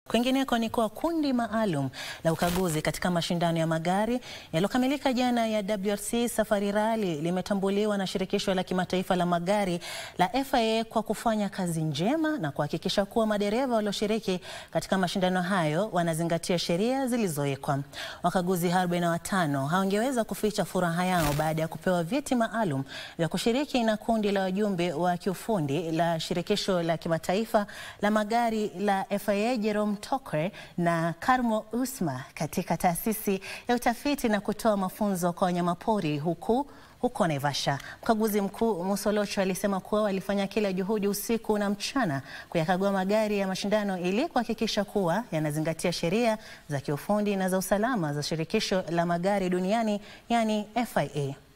Kwingineko ni kuwa kundi maalum la ukaguzi katika mashindano ya magari yaliyokamilika jana ya WRC Safari Rally limetambuliwa na shirikisho la kimataifa la magari la FIA kwa kufanya kazi njema na kuhakikisha kuwa madereva walioshiriki katika mashindano hayo wanazingatia sheria zilizowekwa. Wakaguzi 45 hawangeweza kuficha furaha yao baada ya kupewa vyeti maalum vya kushiriki na kundi la wajumbe wa kiufundi la shirikisho la kimataifa la magari la FIA Jerome Tokwe na Karmo Usma katika taasisi ya utafiti na kutoa mafunzo kwa wanyamapori huku huko Naivasha. Mkaguzi mkuu Musolocho alisema kuwa walifanya kila juhudi usiku na mchana kuyakagua magari ya mashindano ili kuhakikisha kuwa yanazingatia sheria za kiufundi na za usalama za shirikisho la magari duniani yani FIA.